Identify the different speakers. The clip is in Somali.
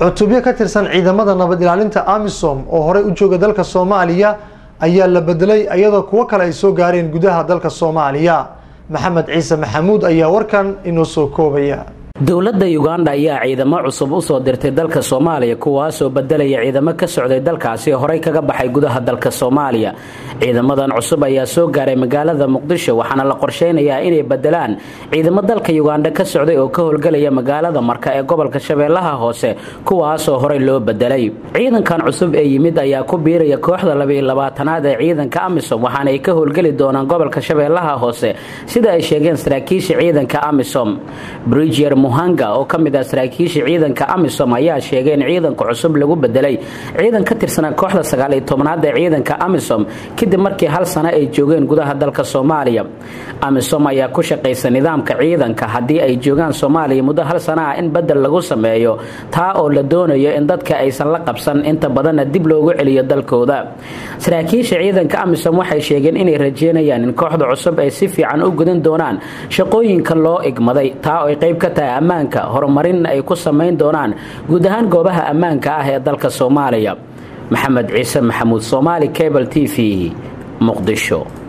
Speaker 1: cutubyo ka tirsan ciidamada nabad ilaalinta amisom oo horey u jooga dalka soomaaliya ayaa la bedelay iyadoo kuwo kale ay soo gaareen gudaha dalka soomaaliya maxamed ciise maxamuud ayaa warkan inoo soo koobaya
Speaker 2: dowladda uganda ayaa ciidamo cusub u soo dirtay dalka soomaaliya kuwaasoo bedelaya ciidamo ka socday dalkaasi horey kaga baxay gudaha dalka soomaaliya ciidamadan cusub ayaa soo gaaray magaalada muqdisho waxaana la qorsheynayaa inay bedelaan ciidamo dalka uganda ka socday oo ka howlgelaya magaalada marka ee gobolka shabeellaha hoose kuwaasoo horey loo bedelay ciidankan cusub ee yimid ayaa ku biiraya kooxda labaiyolabaatanaad ee ciidanka amisom waxaana ay ka howlgeli doonaan gobolka shabeellaha hoose sida ay sheegeen saraakiisha ciidanka amisom brigier muhanga oo ka mid ah saraakiisha ciidanka amisom ayaa sheegay in ciidanka cusub lagu bedelay ciidan ka tirsanaa kooxda sagaaliyo tobnaad ee ciidanka amisom kadib markii hal sano ay joogeen gudaha dalka soomaaliya amisom ayaa ku shaqaysa nidaamka ciidanka haddii ay joogaan soomaaliya muddo hal sana ah in bedel lagu sameeyo taa oo la doonayo in dadka aysan la qabsan inta badanna dib loogu celiyo dalkooda saraakiisha ciidanka amisom waxay sheegeen inay rajeynayaan in kooxda cusub ay si fiican u gudan doonaan shaqooyinka loo igmaday taa oo ay qayb ka tahay ammaanka horumarinna ay ku samayn doonaan guud ahaan goobaha ammaanka ah ee dalka soomaaliya maxamed ciise maxamuud soomaali cable t v muqdisho